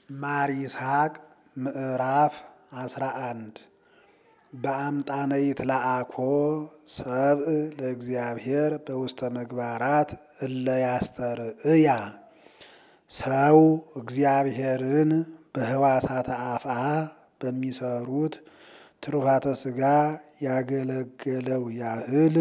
ማር ይስሐቅ ምዕራፍ አስራ አንድ በአምጣነ ይትለአኮ ሰብእ ለእግዚአብሔር በውስተ ምግባራት እለ ያስተርእያ ሰው እግዚአብሔርን በህዋሳተ አፍአ በሚሰሩት ትሩፋተ ስጋ ያገለገለው ያህል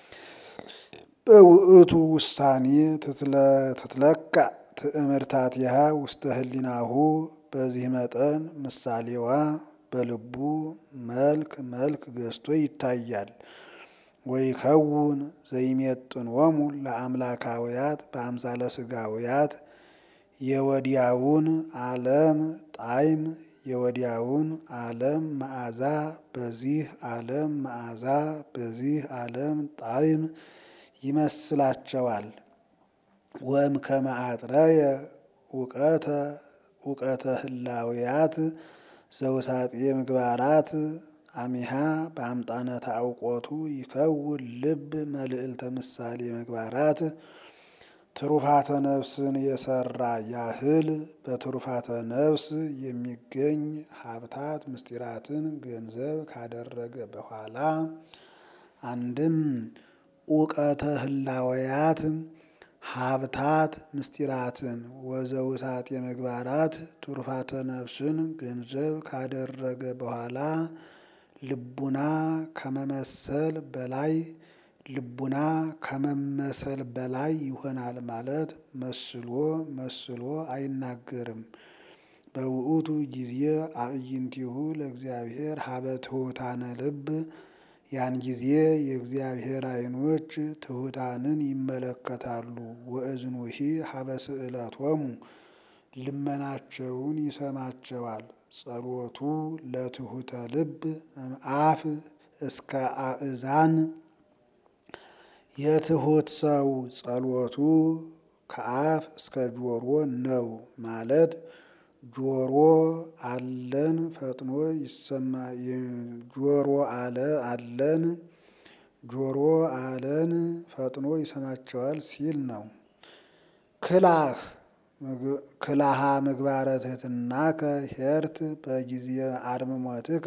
በውእቱ ውሳኔ ትትለካ ትእምርታቲሃ ውስተ ህሊናሁ በዚህ መጠን ምሳሌዋ በልቡ መልክ መልክ ገዝቶ ይታያል። ወይከውን ዘይሜጥንዎሙ ለአምላካውያት በአምሳለ ስጋውያት የወዲያውን ዓለም ጣዕም የወዲያውን ዓለም መዓዛ በዚህ ዓለም መዓዛ በዚህ ዓለም ጣዕም ይመስላቸዋል። ወም ከመአጥረየ እውቀተ እውቀተ ህላውያት ዘውሳጤ ምግባራት አሚሃ በአምጣነ ታውቆቱ ይከውን ልብ መልዕልተ ምሳሌ ምግባራት ትሩፋተ ነፍስን የሰራ ያህል በትሩፋተ ነፍስ የሚገኝ ሀብታት ምስጢራትን ገንዘብ ካደረገ በኋላ አንድም እውቀተ ህላውያት ሀብታት ምስጢራትን ወዘውሳጤ ምግባራት ትሩፋተ ነፍስን ገንዘብ ካደረገ በኋላ ልቡና ከመመሰል በላይ ልቡና ከመመሰል በላይ ይሆናል ማለት መስሎ መስሎ አይናገርም። በውእቱ ጊዜ አዕይንቲሁ ለእግዚአብሔር ሀበ ትሑታነ ልብ ያን ጊዜ የእግዚአብሔር ዓይኖች ትሑታንን ይመለከታሉ። ወእዝኑሂ ሀበ ስእለቶሙ ልመናቸውን ይሰማቸዋል። ጸሎቱ ለትሑተ ልብ እምአፍ እስከ አእዛን የትሑት ሰው ጸሎቱ ከአፍ እስከ ጆሮ ነው ማለት ጆሮ አለን ፈጥኖ ይሰማ ጆሮ አለ አለን ጆሮ አለን ፈጥኖ ይሰማቸዋል ሲል ነው። ክላህ ክላሃ ምግባረ ትሕትናከ ሄርት በጊዜ አርምሞትከ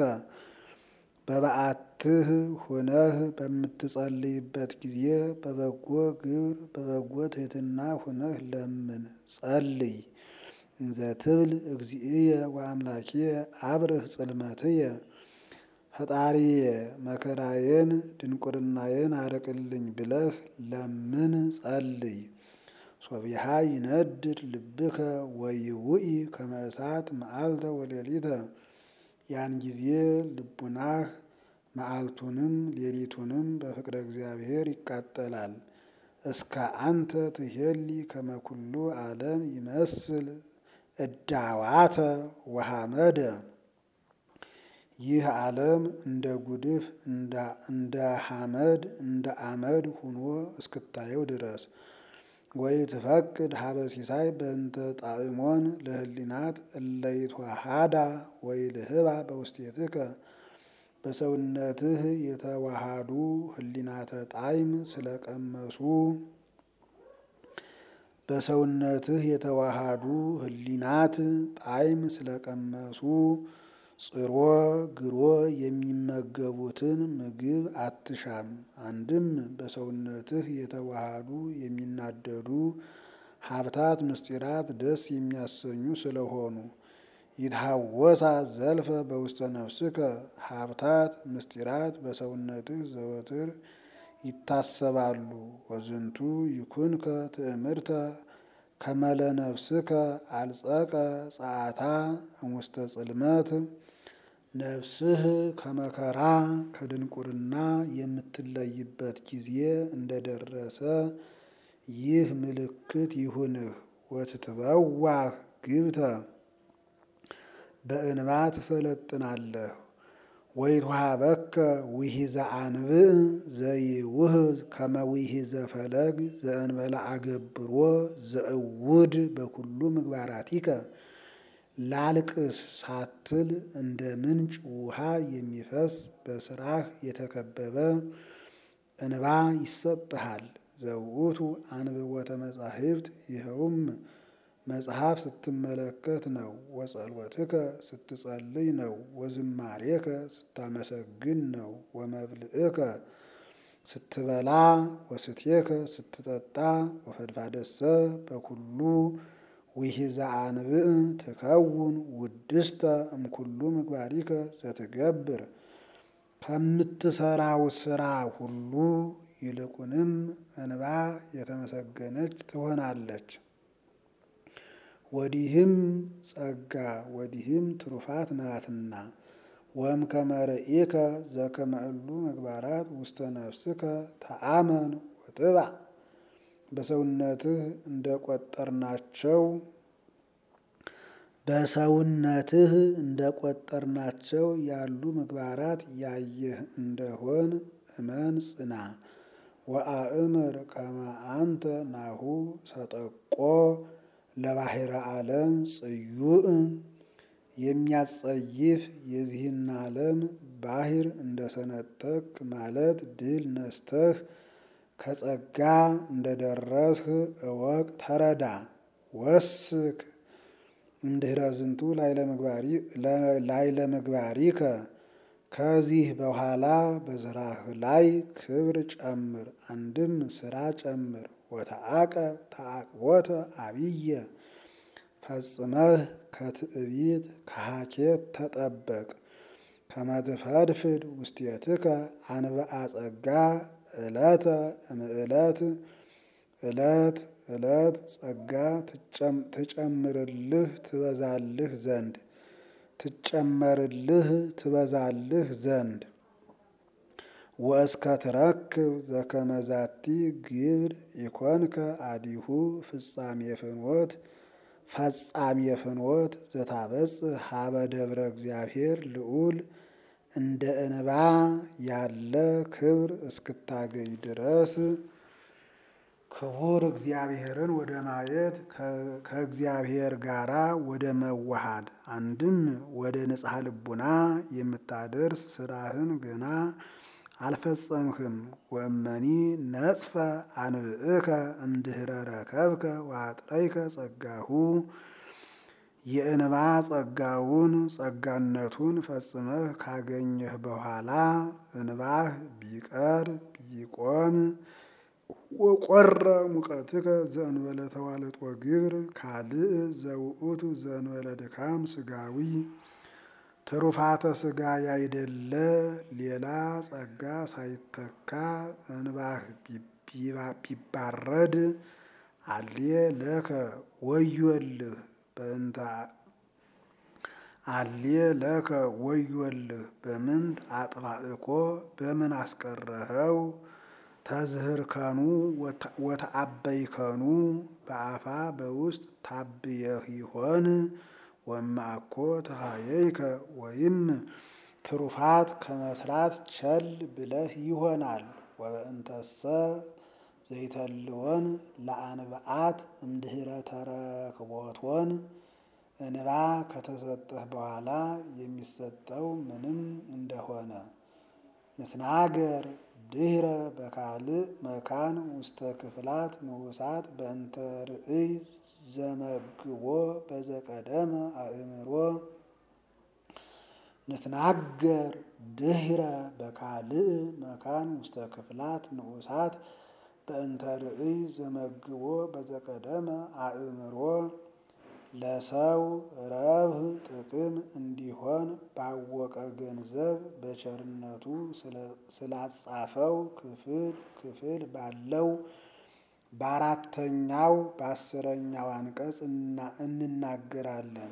በበዓትህ ሁነህ በምትጸልይበት ጊዜ በበጎ ግብር በበጎ ትሕትና ሁነህ ለምን ጸልይ። እንዘ ትብል እግዚእየ ወአምላኪየ አብርህ ጽልመትየ ፈጣሪየ መከራዬን ድንቁርናዬን አርቅልኝ ብለህ ለምን ጸልይ። ሶቢሃ ይነድድ ልብከ ወይውኢ ከመ እሳት መዓልተ ወሌሊተ ያን ጊዜ ልቡናህ መዓልቱንም ሌሊቱንም በፍቅረ እግዚአብሔር ይቃጠላል። እስከ አንተ ትሄሊ ከመ ኩሉ ዓለም ይመስል እዳዋተ ወሐመደ ይህ ዓለም እንደ ጉድፍ እንደ ሐመድ እንደ አመድ ሁኖ እስክታየው ድረስ ወይ ትፈቅድ ሀበ ሲሳይ በእንተ ጣዕሞን ለህሊናት እለይትዋሃዳ ወይ ልህባ በውስቴትከ በሰውነትህ የተዋሃዱ ህሊናተ ጣዕም ስለቀመሱ በሰውነትህ የተዋሃዱ ህሊናት ጣዕም ስለቀመሱ ጽሮ ግሮ የሚመገቡትን ምግብ አትሻም። አንድም በሰውነትህ የተዋሃዱ የሚናደዱ ሀብታት ምስጢራት ደስ የሚያሰኙ ስለሆኑ ይትሃወሳ ዘልፈ በውስተ ነፍስከ ሀብታት ምስጢራት በሰውነትህ ዘወትር ይታሰባሉ። ወዝንቱ ይኩንከ ትእምርተ ከመለ ነፍስከ አልጸቀ ጸአታ እሙስተ ጽልመት ነፍስህ ከመከራ ከድንቁርና የምትለይበት ጊዜ እንደደረሰ ይህ ምልክት ይሁንህ። ወትትበዋህ ግብተ በእንባ ትሰለጥናለህ። ወይትወሀበከ ውሒዘ አንብዕ ዘይውህዝ ከመ ውሒዘ ፈለግ ዘእንበለ አገብሮ ዘእውድ በኩሉ ምግባራቲከ ላልቅስ ሳትል እንደ ምንጭ ውሃ የሚፈስ በስራህ የተከበበ እንባ ይሰጥሃል። ዘውእቱ አንብቦተ መጻሕፍት ይኸውም መጽሐፍ ስትመለከት ነው። ወጸሎትከ ስትጸልይ ነው። ወዝማሬከ ስታመሰግን ነው። ወመብልእከ ስትበላ ወስትየከ ስትጠጣ ወፈድፋደሰ በኩሉ ውሒዘ አንብዕ ትከውን ውድስተ እምኩሉ ምግባሪከ ዘትገብር ከምትሰራው ስራ ሁሉ ይልቁንም እንባ የተመሰገነች ትሆናለች። ወዲህም ጸጋ ወዲህም ትሩፋት ናትና። ወእምከመ ርኢከ ዘከመ እሉ ምግባራት ውስተ ነፍስከ ተአመን ወጥባዕ በሰውነትህ እንደ ቆጠርናቸው በሰውነትህ እንደ ቆጠርናቸው ያሉ ምግባራት ያየህ እንደሆን እመን ጽና። ወአእምር ከመ አንተ ናሁ ሰጠቆ ለባሕረ ዓለም ጽዩእ የሚያጸይፍ የዚህን ዓለም ባሕር እንደሰነጠቅ ማለት ድል ነስተህ ከጸጋ እንደደረስህ እወቅ ተረዳ። ወስክ እምድኅረ ዝንቱ ላዕለ ምግባሪከ ከዚህ በኋላ በስራህ ላይ ክብር ጨምር፣ አንድም ስራ ጨምር። ወተአቀብ ተአቅቦተ አብየ ፈጽመህ ከትዕቢት ከሐኬት ተጠበቅ። ከመ ትፈድፍድ ውስቴትከ አንብአ ጸጋ ዕለተ እምዕለት ዕለት ዕለት ጸጋ ትጨምርልህ ትበዛልህ ዘንድ ትጨመርልህ ትበዛልህ ዘንድ ወእስከ ትረክብ ዘከመ ዛቲ ግብር ኢኮንከ አዲሁ ፍጻሜ ፍኖት ፈጻሜ ፍኖት ዘታበጽሕ ሀበ ደብረ እግዚአብሔር ልዑል እንደ እንባ ያለ ክብር እስክታገኝ ድረስ ክቡር እግዚአብሔርን ወደ ማየት ከእግዚአብሔር ጋራ ወደ መዋሃድ አንድም ወደ ንጽሐ ልቡና የምታደርስ ስራህን ገና አልፈጸምህም። ወእመኒ ነጽፈ አንብዕከ እምድኅረ ረከብከ ወአጥረይከ ጸጋሁ የእንባ ጸጋውን ጸጋነቱን ፈጽመህ ካገኘህ በኋላ እንባህ ቢቀር ቢቆም ወቆረ ሙቀትከ ዘእንበለ ተዋልጦ ግብር ካልእ ዘውእቱ ዘእንበለ ድካም ስጋዊ ትሩፋተ ስጋ ያይደለ ሌላ ጸጋ ሳይተካ እንባህ ቢባረድ አልየ ለከ ወዮልህ በእንተ አልየ ለከ ወዮልህ በምንት አጥባእኮ በምን አስቀረኸው ተዝህርከኑ ወተአበይከኑ በአፋ በውስጥ ታብየህ ይሆን ወማእኮ ተሃየይከ ወይም ትሩፋት ከመስራት ቸል ብለህ ይሆናል። ወበእንተሰ ዘይተልወን ለአንብዓት እምድኅረ ተረክቦቶን እንባ ከተሰጠህ በኋላ የሚሰጠው ምንም እንደሆነ ንትናገር ድኅረ በካልእ መካን ውስተ ክፍላት ንዑሳት በእንተ ርእይ ዘመግቦ በዘቀደመ አእምሮ ንትናገር ድኅረ በካልእ መካን ውስተ ክፍላት ንዑሳት በእንተ ርእይ ዘመግቦ በዘቀደመ አእምሮ ለሰው ረብህ ጥቅም እንዲሆን ባወቀ ገንዘብ በቸርነቱ ስላጻፈው ክፍል ክፍል ባለው በአራተኛው በአስረኛው አንቀጽ እንናገራለን።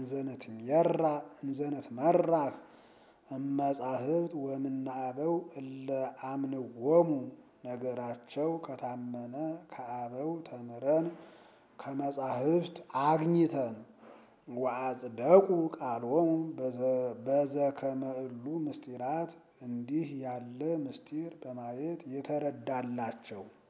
እንዘነት መራህ እመጻሕፍት ወምናአበው እለ አምንዎሙ ነገራቸው ከታመነ ከአበው ተምረን ከመጻሕፍት አግኝተን ወአጽደቁ ቃሎሙ በዘከመ እሉ ምስጢራት እንዲህ ያለ ምስጢር በማየት የተረዳላቸው